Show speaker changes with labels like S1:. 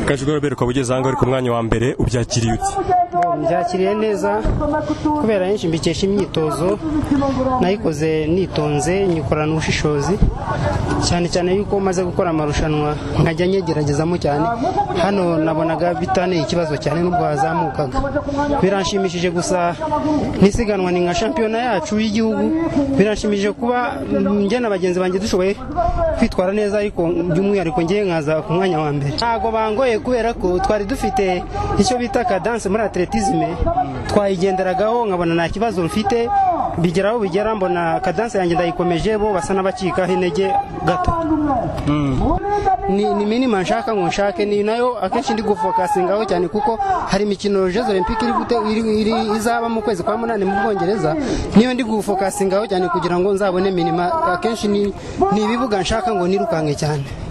S1: kajwiga robert ukaba ugeze ahangaha uri ku mwanya wa mbere ubyakiriye ute
S2: byakiriye neza kubera henshi mbikesha imyitozo nayikoze nitonze nyikorana ubushishozi cyane cyane yuko maze gukora amarushanwa nkajya nyegeragezamo cyane hano nabonaga bitaneye ikibazo cyane n'ubwo hazamukaga biranshimishije gusa n'isiganwa ni nka shampiyona yacu y'igihugu biranshimishije kuba njye na bagenzi banjye dushoboye kwitwara neza ariko by'umwihariko njye nkaza ku mwanya wa mbere ntabwo bangoye kubera ko twari dufite icyo bita kadanse muri atletisme twayigenderagaho nkabona nta kibazo rufite bigera aho bigera mbona kadanse yanjye ndayikomeje bo basa n'abacikaho intege gato ni ni minima nshaka ngo nshake ni nayo akenshi ndi gufokasingaho cyane kuko hari imikino Jeux Olympique iri gute iri- iri- izaba mu kwezi kwa munani mu Bwongereza niyo ndi gufokasingaho cyane kugira ngo nzabone minima akenshi ni ni ibibuga nshaka ngo nirukanke cyane